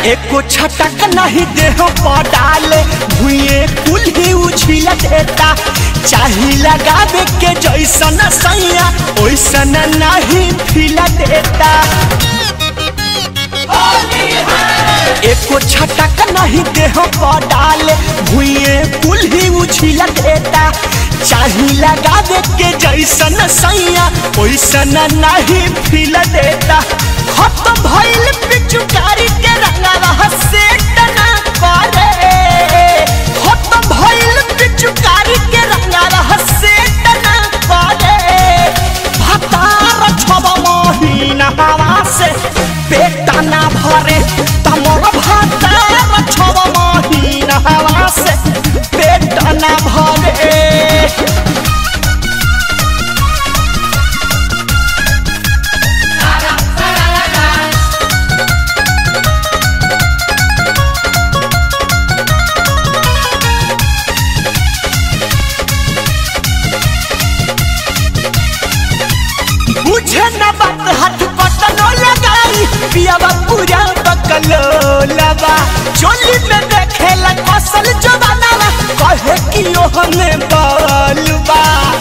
एको छटक नहीं देह पर डाले भुए कुल ही उछिल देता चाही लगावे के जैसन सैया ओइसन नहीं फिल देता एको छटक नहीं देह पर डाले भुए कुल ही उछिल देता चाही लगावे के जैसन सैया ओइसन नहीं फिल देता खत्म भइल पिचुकारी के रंगवा से तना करे खत्म भइल पिचुकारी के रंगवा से तना करे भतार छब महीना हवा से पेट ना भरे तमर भतार छब महीना हवा से पेट ना भरे बुझे न बात हाथ पटनो लगाई पियावा पूरा बकलो लबा चोली में देखेला कसल जवाना कहे कि ओ हमें बालबा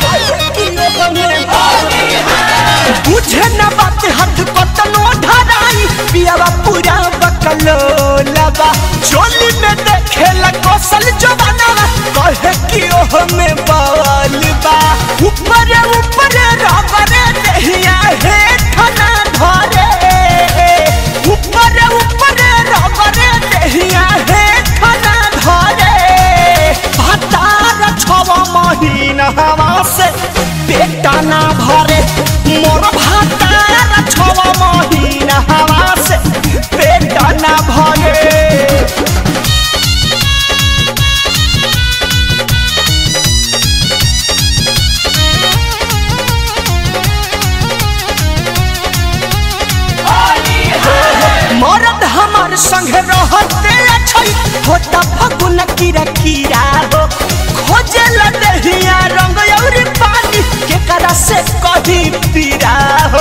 बुझे न बात हाथ पटनो धराई पियावा पूरा बकलो लबा चोली में देखेला कसल जवाना कहे कि ओ हमें बालबा ऊपर ऊपर रबरे देहिया हेठ ना धरे ऊपर ऊपर रबरे देहिया हेठ ना धरे भतार छव महीना हवा से पेट ना भरे मोर भतार छव महीना हवा से पेट ना भरे मरद हमार संग रहते छै होता फगुन कीरा कीरा हो खोजे लदहिया रंग और पानी के करा से कही पीरा हो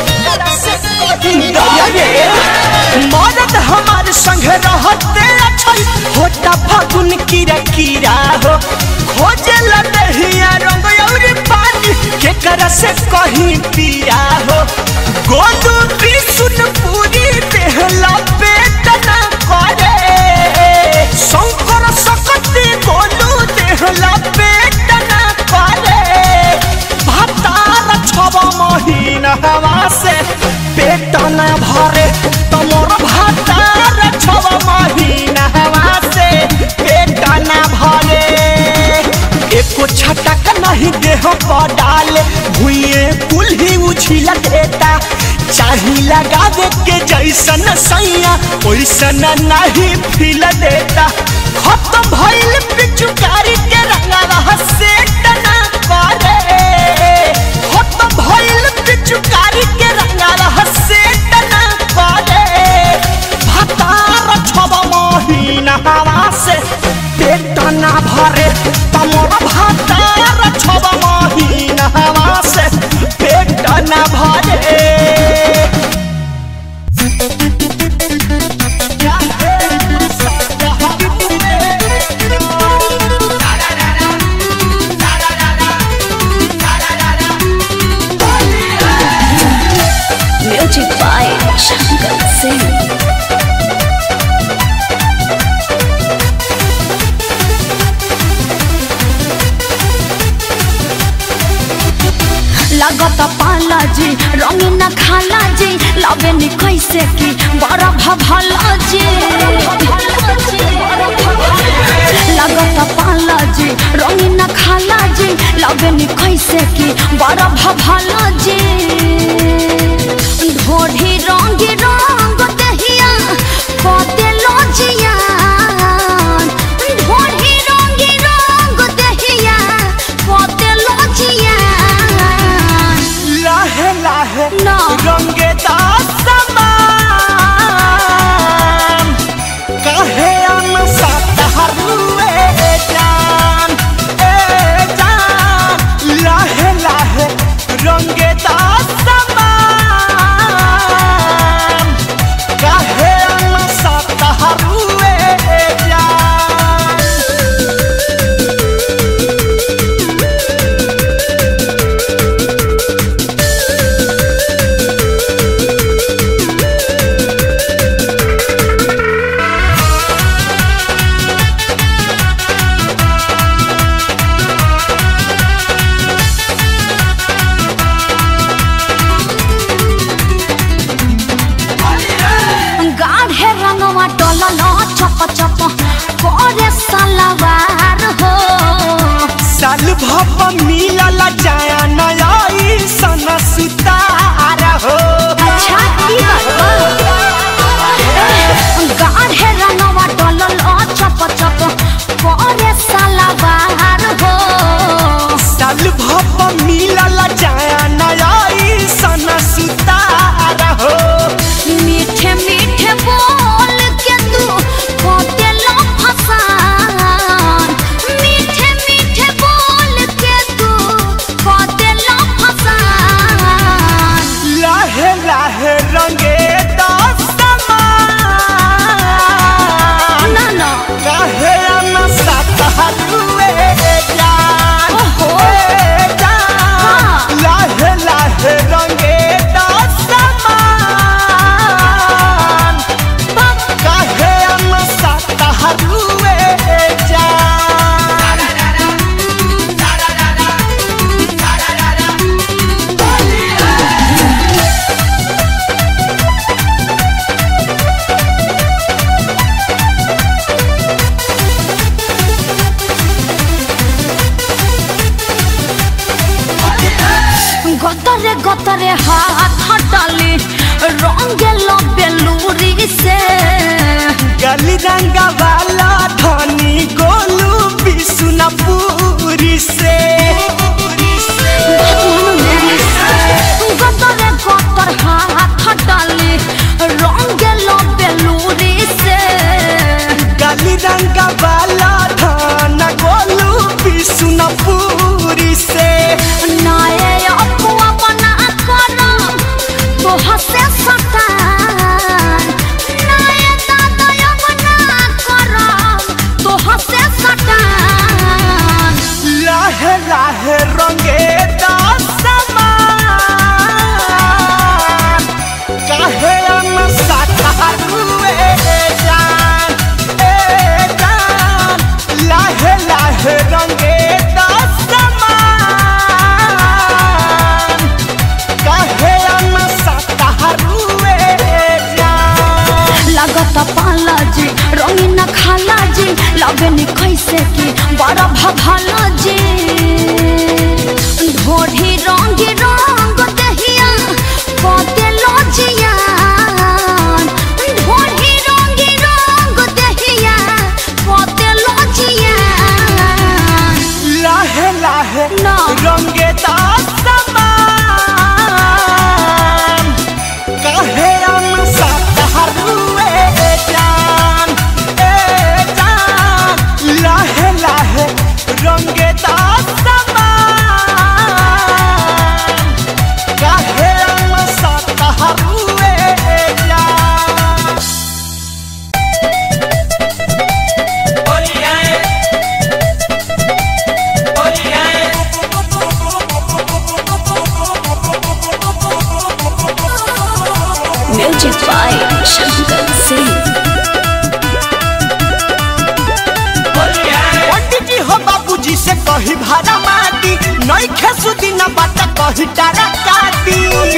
दया रे मरद हमार संग रहते छै होता फगुन कीरा कीरा हो खोजे लदहिया रंग और पानी के करा से कही पीरा हो गोदू त्रिशूल पूरी देहला पेट ना करे शंकर सकती गोलू देहला पेट ना करे भतार छब महीना हवा से पेट ना भरे तमोर भतार छब महीना हवा से पेट ना भरे एको छटक नहीं देह पर डाले भुए कुल ही उछिल देता चाही लगावे के जैसन सैया ओइसन नहीं फिल देता खत्म भइल पिचुकारी के रंगवा से तना करे खत्म भइल पिचुकारी के रंगवा से तना करे भतार छब महीना हवा से पेट ना भरे तमोर भतार छब महीना हवा से पेट ना भरे Music by Shankar Singh. लगत पाला जी रंग न खाला जी लवे नि कैसे की बड़ा भभला जी लगत पाला जी रंग न खाला जी लवे नि कैसे की बड़ा भभला जी ढोढ़ी रंग रंग दहिया कते लोजिया ढोढ़ी रंग रंग दहिया कते लोजिया लाहे लाहे ना। रंगे समान कहे अन सतहर ए जान ए जान लाहे लाहे रंगे रंगे दसमान ना ना काहे आना सातहरुए जान ओहो। ए जान हाँ। लाहे लाहे रंगे दसमान काहे आना सातहरुए जान গতরে গতরে হাত হাটালি রঙে বেলুরি সে गली रंगा वाला धनी गोलू बिसुनपुरी से গতরে গতর হাত হাটালি রঙে বেলুরি সে गली रंगा वाला धन गोलू बिसुनपुरी से নায়ে অপুয়া বনা কর তো হাসে সটান নায়ে দাদয় বনা কর তো হাসে সটান लाहे लाहे रंगे दसमान काहे अन साथारुए जान ए जान लाहे लाहे रंगे दसमान काहे अन साथारुए जान लागत पाला जी रंगीन खाला जी लगनी कैसे की बड़ा भभाला जी ढोढ़ी रंगी रंग दहिया कते लजिया ढोढ़ी रंगी रंग दहिया कते लजिया लाहे लाहे ना। रंगे दसमान काहे अन साथारुए जान ए जान लाहे लाहे रंगे दसमान काहे अन साथारुए जान म्यूजिक बाय शंकर सिंह पंडित जी हो बाबूजी से कही भाड़ा माटी नई खेसु दिन बात कही टारा काटी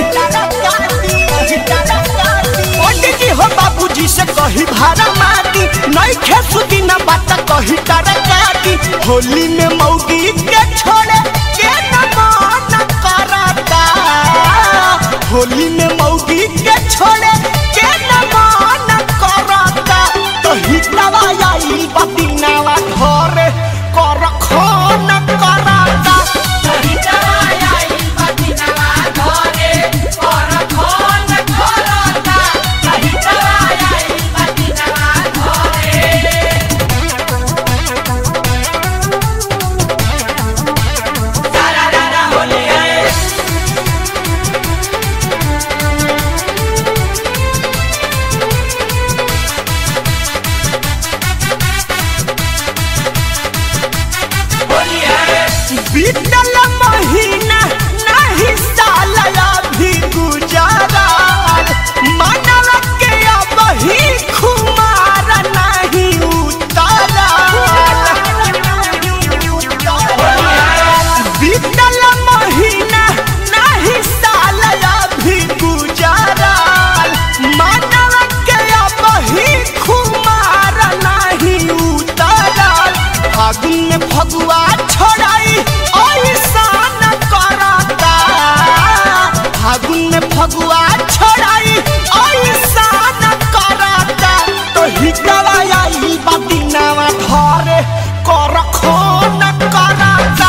पंडित जी हो बाबूजी से कही भाड़ा माटी नई खेसु दिन बात कही टारा काटी होली में मौगी के छोड़े के न मन करता होली में मौगी के छोड़े के न मन करता तो हितवा आई बतिनावा घरे कर खन करता बीतल महीना नहीं साल अभी गुजरल मनव के अब ही खुमार नहीं उतरल बीतल महीना नहीं साल अभी गुजरल मनव के अब ही खुमार नहीं उतरल फागुन में फगुआ छोड़ाई ऐसान करता फागुन में फगुआ छोड़ाई ऐसान करता तो हितवा आई बदिनावा घरे कर खोन करता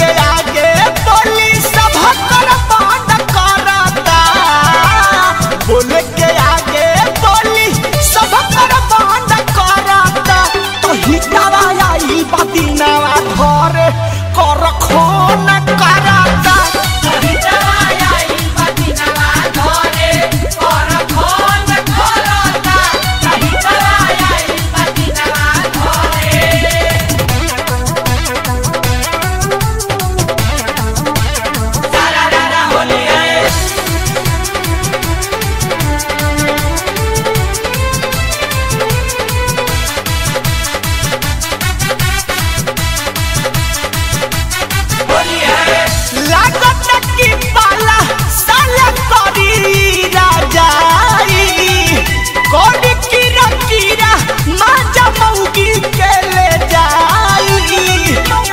के आगे बोली सब कर बंद करता बोले के आगे बोली सब कर बंद करता तो हिटावा आई बदिनावा घरे कर खोन करता लागत की पाला साला करी राजाई कोडी कीरा कीरा माजा मौगी के ले जाई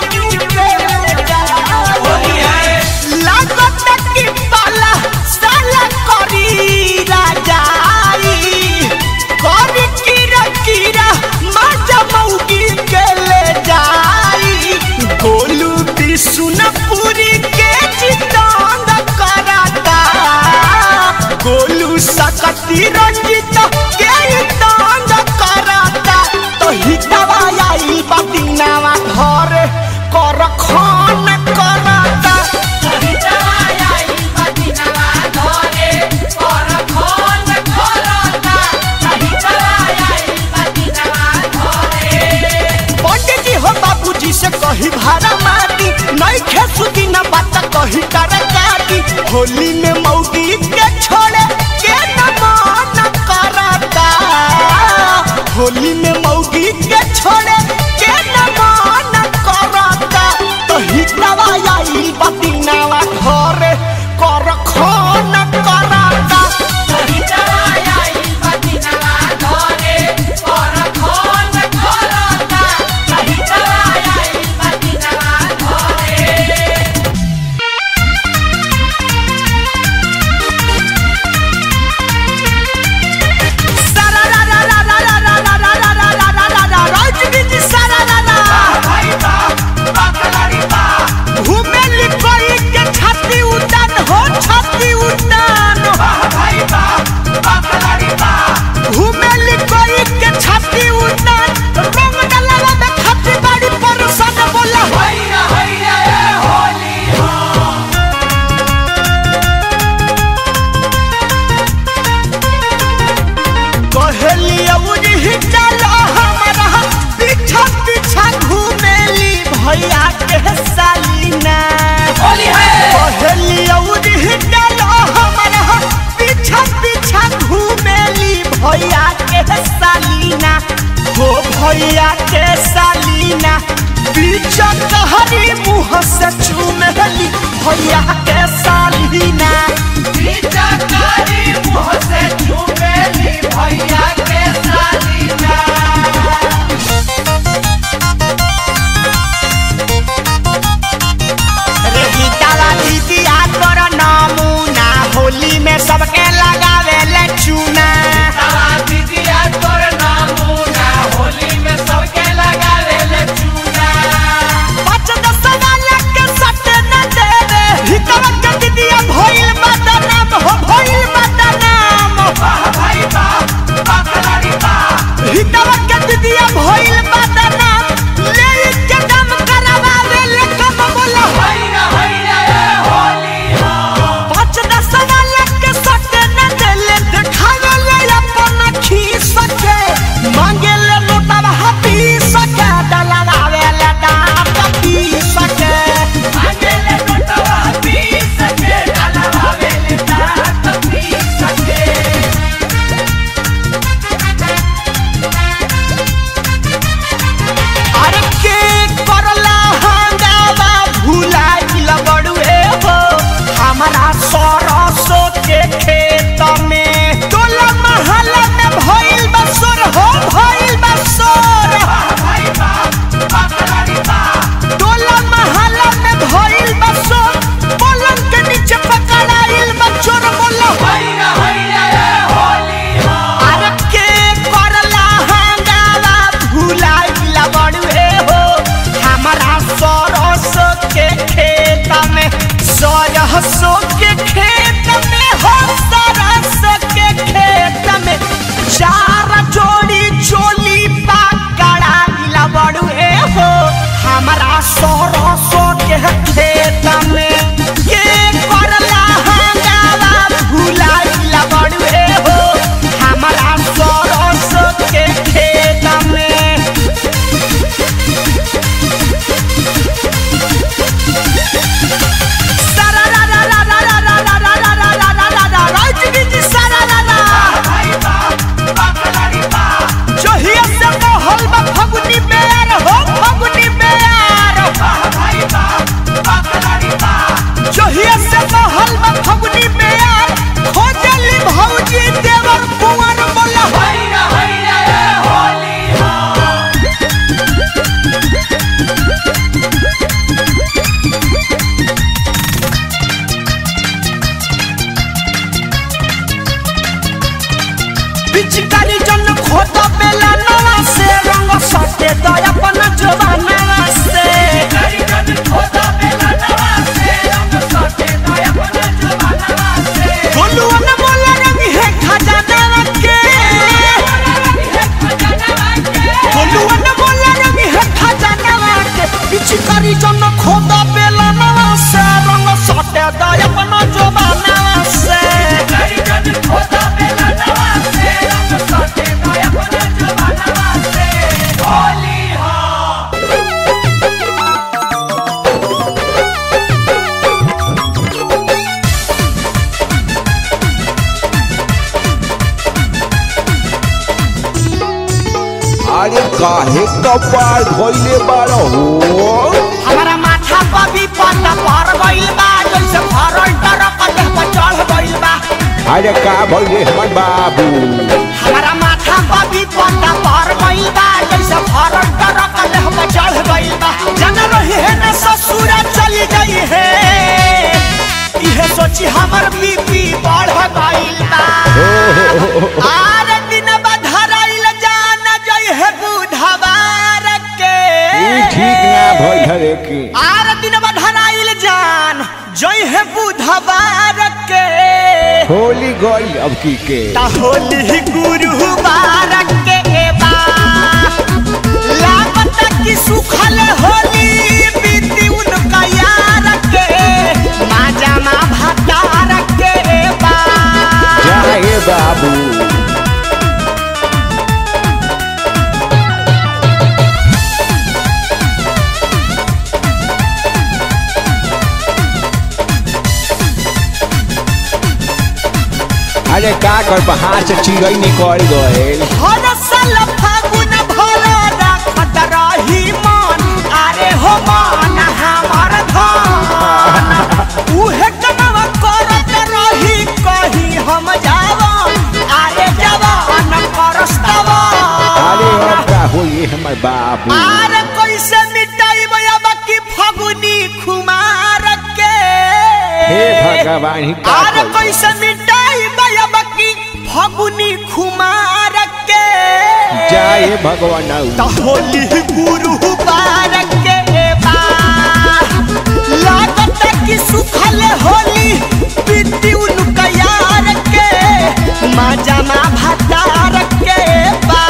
लागत की पाला साला करी राजाई कोडी कीरा कीरा माजा मौगी के ले जाई गोलू बिशुनपुरी के जितांग कराता गोलू सकती रंजित के तांग कराता तो हितवा आई बदिनावा घर कर खान कराता पंडित जी हो बाबूजी से कही भाड़ा माटी नहीं खेसुदी न बात कही कर काटी होली में मौगी के छोड़े के न मान करता होली में मौगी के छोड़े के न मान करता तो हितवा आई बदिनावा घरे कर खान कराता सारा रा रा रा रा रा रा रा रा रा रा रा रा रा राजगी जी सारा रा रा घूमेली कोई के छाती उतान हो छाती उतान घूमेली कोई के छाती उतान रंग डलवा में खाती बाड़ी परोसन बोला कहेली अउरी ही चलो हमारा पीछा पीछा घूमेली भैया के सालीना कहेली अउरी ही चलो हमारा पीछा पीछा घूमेली भैया के सालीना हो भैया के सालीना पीछा कहरी मुँह से चूमेली भैया के सालीना रे गीतावा दीदिया तोर नमूना होली में सबके लगावे ले चूना पाँच दस वाला के सट न देवे हितवा के दीदिया भइल बदनाम हो भइल बदनाम सरसों के खेत में हो सरसों के खेत में चार जोड़ी चोली पकड़ा गिला बड़ू ए हो हमारा सरसों के खेत में के करला हंगामा भुला गिला बड़ू ए हो हमारा सरसों के खेत में भौजी देवर कुंवर बोला पिचकारी जन खोद बेला नवा से रंग सटे तो अपन जवाना से गोलुआ न बोला रंग है खजाना के गोलुआ न बोला रंग है खजाना के पिचकारी जन खोद बेला नवा से रंग सटे तो अपन जवाना से अरे काहे कपार धोइले बाड़ हो हमारा माथा पर भी पता पर गइल बा जैसे भरल टरक देह पर चढ़ गइल बा अरे का भइले हमर बाबू हमारा माथा पर भी पता पर गइल बा जैसे भरल टरक देह पर चढ़ गइल बा जन रही है न ससुर चली गई है इहे सोची हमर बीपी बढ़ गइल बा आर दिन बधराइल जान जई है बुधवार के ई ठीक ना भइल हरे की आर दिन बधराइल जान जय है बुधवार के होली गई अब की के ता होली गुरुवार के बा लागत की सुखल होली बीती उनका यार के माजा मा भतार के बा जाए बाबू अरे का कर हाथ से चिड़ै निकल गए हर साल फागुन भर रखत रही मन अरे हो मन हमर धन उहे कनवा करत रही कही हम जावन अरे जवान परस्तवा अरे अब का होई हमर बाबू अरे कैसे मिटाई अब की फगुनी खुमार के हे भगवान ही का अरे करी? कैसे मिटाई अब की फगुनी खुमार के जाए भगवान त होली गुरु बारक के बा लागत कि सुखल होली बीती उनका यार के मजा मा भतार के बा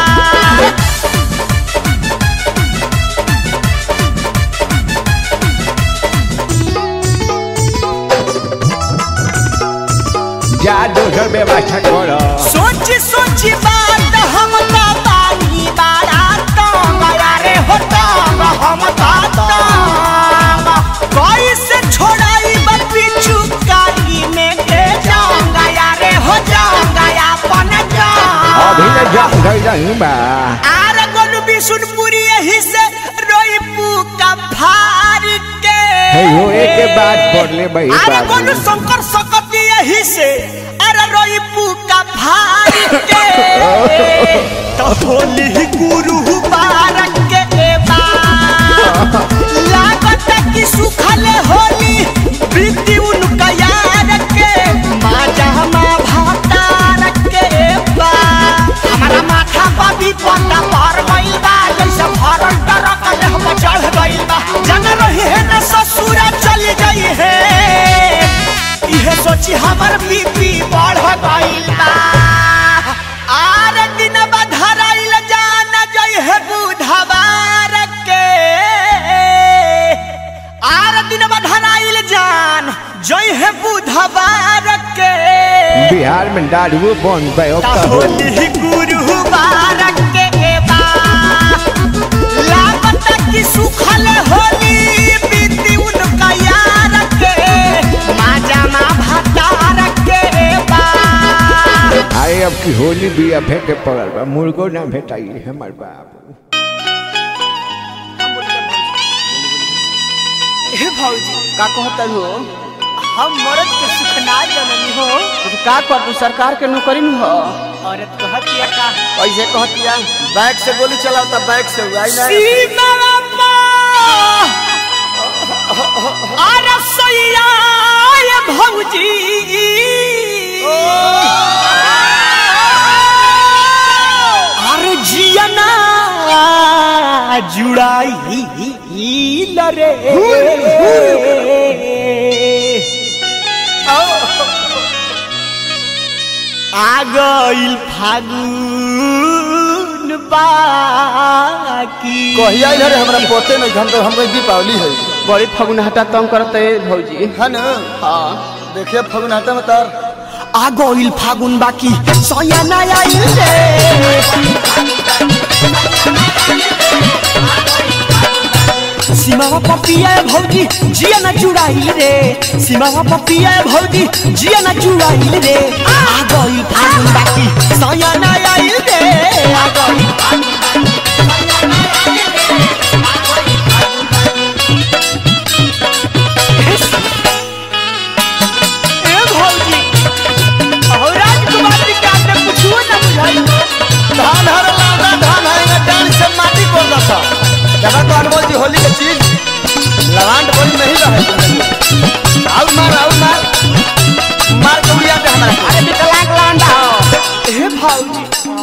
जा दोसर व्यवस्था कर सोच सोच बात हम तो बानी बारा तंग यारे हो तंग हम तो तंग कैसे छोड़ाई पिछु कारी में के जंग यारे हो जंग अपन अभी जंग ले जम धइल नहीं बा आर गोलू बिशुनपुरी यही से रोई का फार के हे हो एक बात पढ़ ले भाई अरे बाबू गोलू शंकर सकती यही से अरे रोई का फार के तो होली गुरु बारक के बा लागत कि सुखल होली बीती उनका यार के माजा मा भातार के बा हमारा माथा पर भी पता पर गइल बा जैसे भरल टरक देह पर चढ़ गइल बा जन रही है न ससुर चली गई है हमर बीपी बढ़ गइल बा आर दिन बधराइल जान जय है बुधवार के आर दिन बधराइल जान जय है बुधवार के बिहार में दारू बंद बे होली गुरुवार के बा लागत कि सुखल होली बीती उनका यार के माजामा भतार के बा आए अब की होली भी अभे के पड़ल बा मुर्गो ना भेटाई हमार बाबू हे भौजी का कहता हो हम मरद के सुख ना जननी हो तो का कर सरकार के नौकरी में हो औरत कहतिया का ऐसे कहतिया बैग से गोली चलाओ तब बैग से हुआ ना सीमा अरे सैया ये भौजी अरे जियना जुड़ाई लरे आ गइल फागुन बाकी कहिया इधर हमरा पोते नहीं हम तो हमरे दीपावली है बड़ी फगुन हटा तंग करते भौजी है न हाँ देखिए फगुनाटा में तार आ गइल फागुन बाकी सया नया रे सीमावा पपिया भौजी जिया न जुड़ाई रे सीमावा पपिया भौजी जिया न जुड़ाई रे आ गइल फागुन बाकी सया नया रे आ गइल ए भौजी अहो राजकुमार जी का आपने कुछो न बुझाई धान हर लागा धान है डाल से माटी कोड़ दसा जगह तो अनमोल जी होली के चीज लगान बोली नहीं रहे आउ मार आउ मार मार के उड़िया पे हमारा अरे विकलांग लांडा हो ए भौजी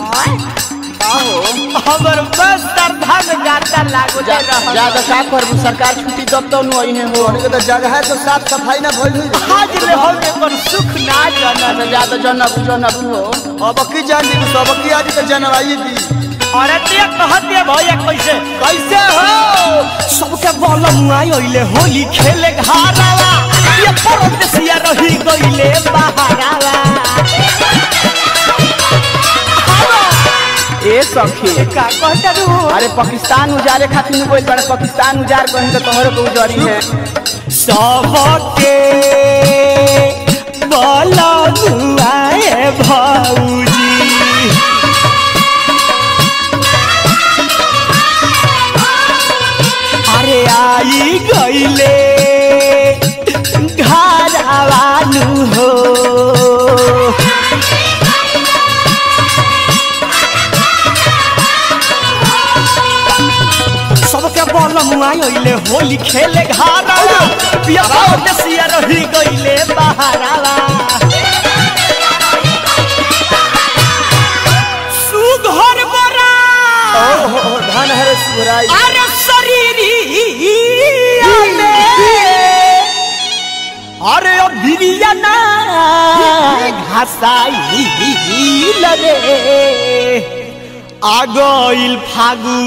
हमर बस तरधा में गाता लागो जा रहा ज्यादा का करबू सरकार छुट्टी दब तो नु आई है हो होली के तो जगह है तो साफ सफाई ना भइल हुई आज ले हम पर सुख ना जाना ज्यादा ज्यादा जनबू जनबू हो अब की जान दी सब की आज के जनवाई दी औरतिया कहतिया भैया कैसे कैसे हो सबके बल मुआई ओइले होली खेले घारावा ये परदेसिया रही गइले बहारावा ए सखी का कहता रू अरे पाकिस्तान उजारे खातिर नु कोई बड़े पाकिस्तान उजार कहीं तो तोहरे को उजारी है सबके बल मुआए भौजी अरे आई गईले घरवानु हो सबके बल मुआई ओइले होली खेले घरवा पिया देसिया रही गईले बहारावा सुघर बरा ओ हो हो धान हरे सुराई अरे शरीरी अरे बिरिया ना घासाई लगे आ गइल फागुन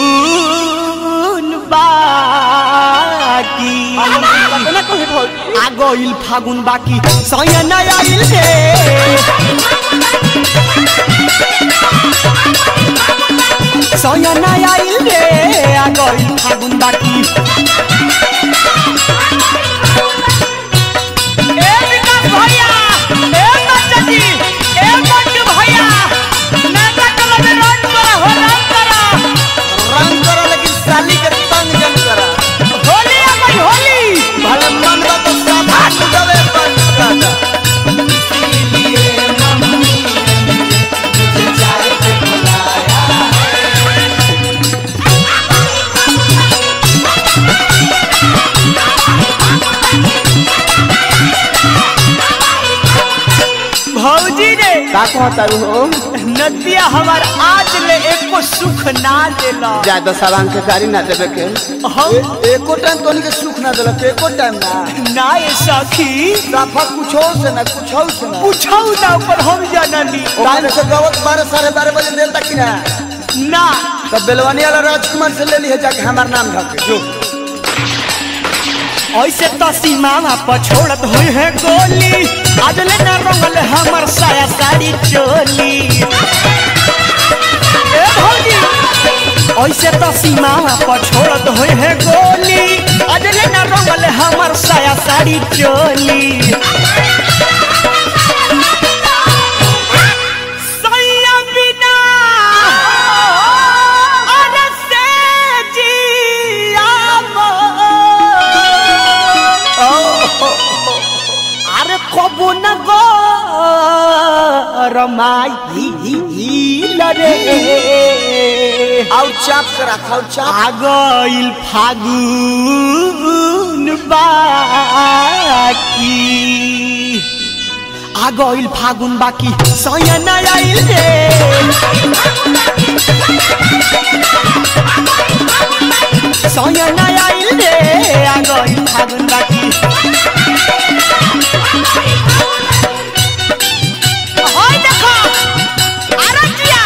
बाकी ना कहे भौजी आ गइल फागुन बाकी सय नया आइल रे सय नया आइल रे आ गइल फागुन बाकी ए विकास भैया ए बच्चा जी ए मंटू भैया नाटक कला में रन करा हो रन करा रंग करो लेकिन साली के तंग जन करा होली आ गई होली भले मन बा तो सब हाथ दबे पर काटा कहता हो नदिया हमार आज ले एको सुख ना देला ज्यादा सामान के गाड़ी ना देवे के हम ए- एको टाइम तोनी के सुख ना देलक एको टाइम ना ना ये सखी साफा कुछो से ना कुछो से ना पूछौ ना पर हम जाननी टाइम से गवत बारह साढ़े बारह बजे देर तक की ना ना तब बेलवानी वाला राजकुमार से ले ली है जाके हमार नाम ढके जो ऐसे तो सीमा पर छोड़त हुई है गोली आज ले ना रंगल हमर साया साड़ी चोली ए भौजी ऐसे तो सीमा पर छोड़त हुई है गोली आज ले ना रंगल हमर साया साड़ी चोली सैया बिना अरे से जिया अरे कबो न गो रमाई रे आउ चाप के रखाओ चाप आगइल फागुन बाकी आगइल फागुन बाकी सयन आइल रे सयन आइल रे आगइल फागुन बाकी होय देखो आरतिया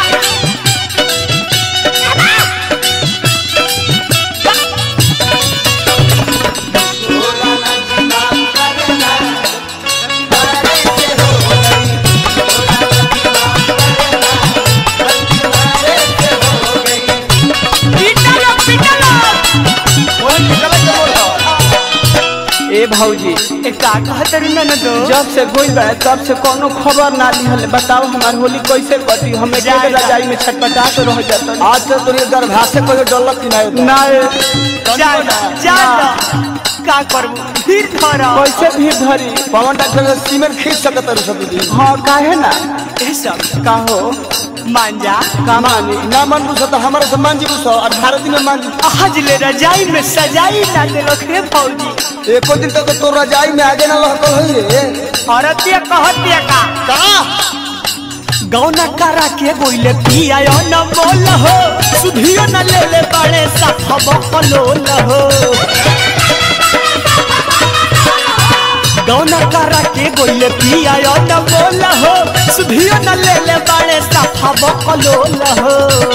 पिटलो पिटलो ए भौजी ए का कहत रे ननदो जब से गोई बा तब से कोनो खबर ना लिहल बताओ हमार होली कैसे कटी हमें जाए के ना। रजाई में छटपटा के रह जाता आज से तोरी गर्भाशय कोई डलक की ना ना जा जा का करबू फिर धर कैसे भी धरी पवन डॉक्टर से सीमेंट खींच सकत है सब दिन हाँ काहे ना ए सब का हो मांजा का मानी ना मन बुझो तो हमारे से मान जी बुझो अठारह दिन में मान जी आज ले रजाई में सजाई ना देलो रे फौजी एको दिन तक तो रजाई में आगे ना लहकल है रे औरतिया कहतिया का का गौना करा के बोले पिया न बोल हो सुधियो न ले ले बड़े साफ बकलो न हो गौना करा के बोले पिया न बोल हो सुधियो न ले ले बड़े साफ बकलो न हो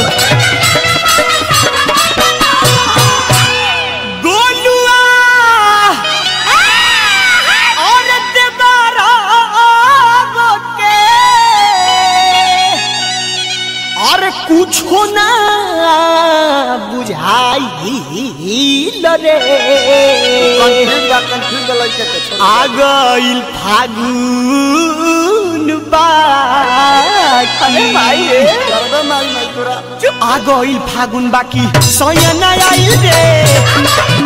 गोलुआ और देबारा के और कुछो ना बुझाई रे कंफ्यूज बा कंफ्यूज लइके के छोड़ आ गइल फागुन बाकी भाई रे करबे माई माई तोरा आ गइल फागुन बाकी सयन आइल रे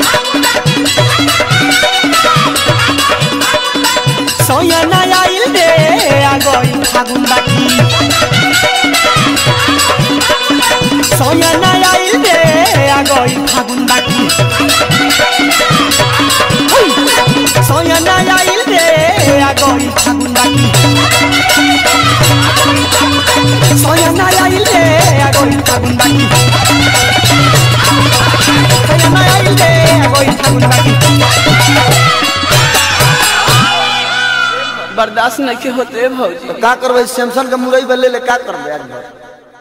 सयन आइल रे आ गइल फागुन बाकी सयन आइल रे आ गइल फागुन बाकी सयन आइल रे आ गइल फागुन बाकी सयन आइल रे आ गइल फागुन बाकी सयन आइल रे आ गइल फागुन बाकी बर्दाश्त नहीं के होते भौजी तो का करबे सैमसंग के मुरई बले ले का करबे आज भर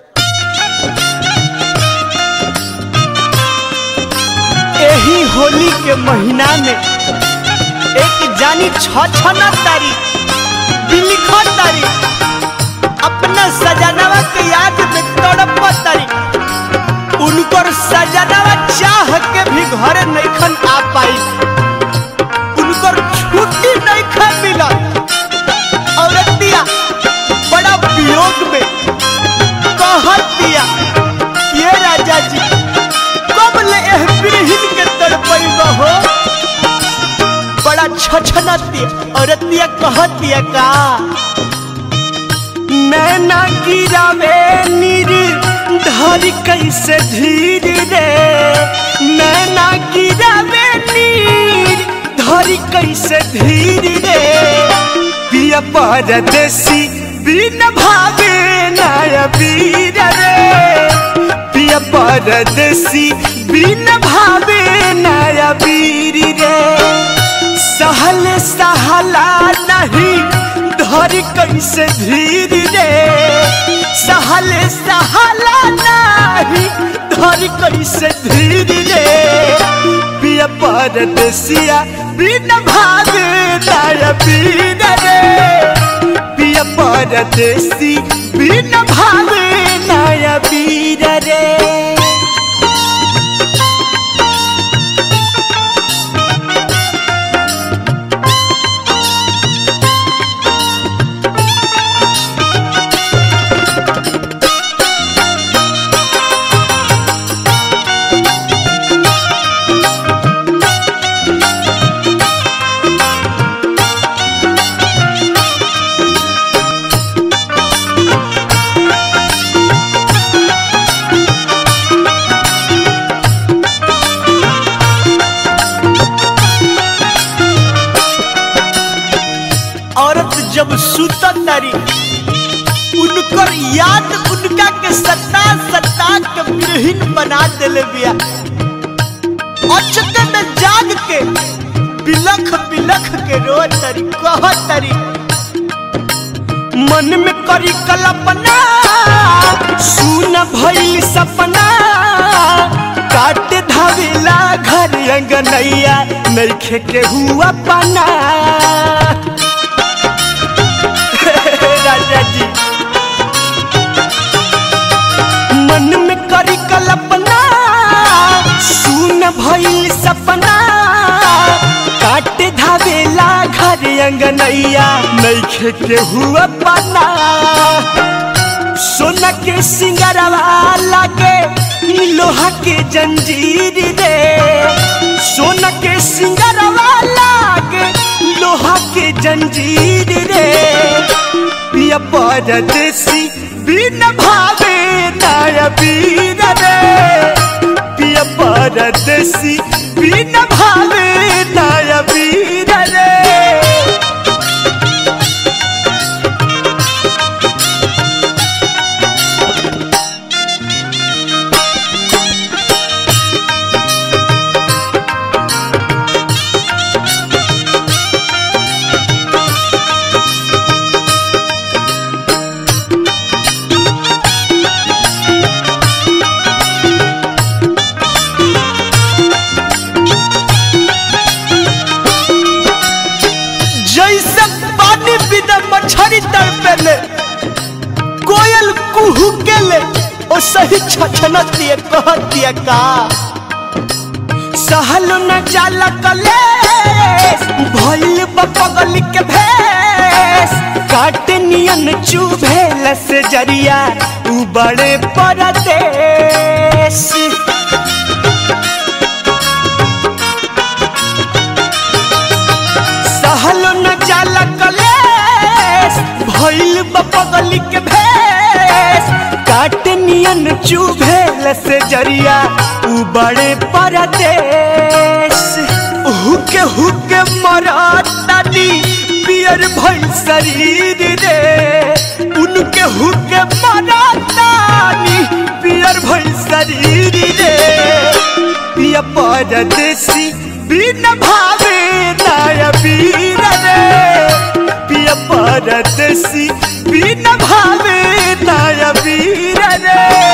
एही होली के महीना में एक जानी छ छना तारीख बिलिख तारीख अपना सजनवा के याद में तड़प तारीख उनकर सजनवा चाह के भी घर नैखन आ पाई उनकर छुट्टी नैखन मिलल औरतिया बड़ा वियोग में कहत दिया ये राजा जी कब ले एह बिरहिन के तड़पैब हो बड़ा छछनती औरतिया कहतिया का नैना गिरावे नीर धरी कैसे धीर रे नैना गिरावे नीर धरी कैसे धीर रे पिया परदेसी बिन भावे नया वीर रे पिया परदेसी बिन भावे नया वीर रे सहल सहला नहीं धर कैसे धीर रे सहल सहला नहीं धर कैसे धीर रे पिया परदेसिया बिन भावे नया वीर रे पिया परदेसी बिन भावे नया वीर रे औरत जब सुतत तारी उनकर याद उनका के सता सता के विरहीन बना देले बिया अचक में जाग के बिलख बिलख के रो तरी कह तरी मन में करी कल्पना सुन भइल सपना काट धावेला घर अंगनैया नइखे के हुआ पना राजा जी मन में करी कल्पना सुन भइल सपना काट धावेला घर अंगनैया नइखे के हुआ पना सोना के सिंगरवा लागे लोहा के जंजीर रे सोना के सिंगरवा लागे लोहा के जंजीर रे पिया परदेसी बिन भावे नया वीर रे पिया परदेसी बिन भावे नया वीर रे जैसे पानी बिना मछरी तड़पेले कोयल कुहू के ले ओ सही छछनत दिए कहत दिए का सहल न जाला कले भइल बपगल के भेस काट नियन चुभेल से जरिया उ बड़े परदेश सहल न जाला कलेस भइल बपगल के भेस काट नियन चुभेल से जरिया उ बड़े परदेश हुके हुके मरतानी पियर भइल शरीर रे उनके हुके मरतानी पियर भइल शरीर रे पिया परदेसी बिन भावे नया वीर रे पिया परदेसी बिन भावे नया वीर रे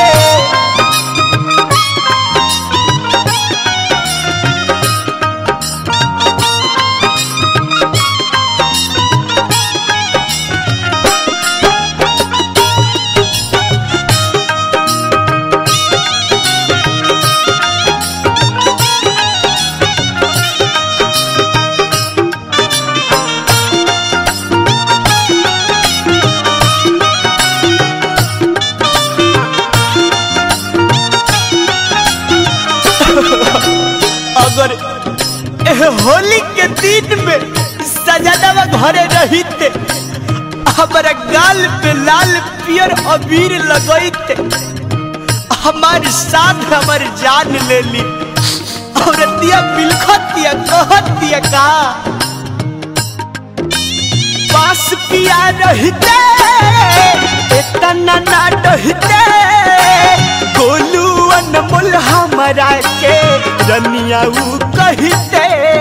अगर एह होली के दिन में सजनवा घरे रहिते हमारा गाल पे लाल पियर अबीर लगैते हमार साथ हमार जान ले ली और दिया बिलखतिया कहतिया का पास पिया रहते इतना ना डहते गोलू अनमोल हमारा के रनिया ऊ कहते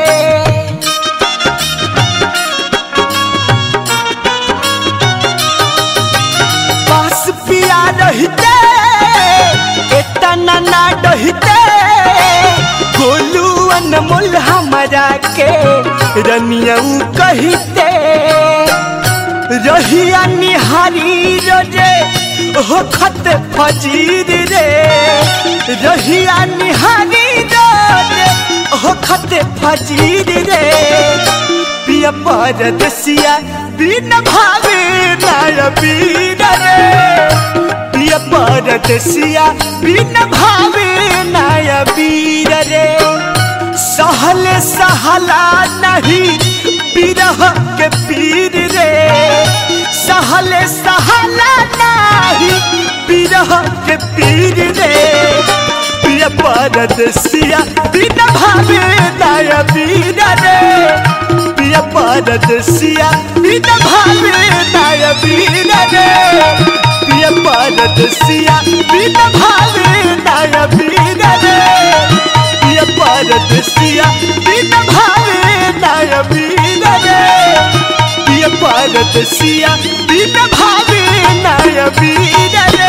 पास पिया रहते इतना ना डहते गोलू अनमोल हमारा के रनिया ऊ कहते रहिया निहारी रे हो खत फजीर रे रहिया निहारी रे हो खत फजीर रे पिया परदेसिया बिन भावे नाय बीर रे पिया परदेसिया बिन भावे नाय बीर रे सहल सहला नहीं बिरह के पीर रे सहल सहला नहीं बिरह के पीर रे प्रिय परदेसिया बिन भावे नाय बीर रे प्रिय परदेसिया बिन भावे नाय बीर रे प्रिय परदेसिया बिन भावे नाय बीर रे प्रिय परदेसिया बिन भावे नाय बीर रे प्रिय परदेसिया बिन भावे नाय बीर रे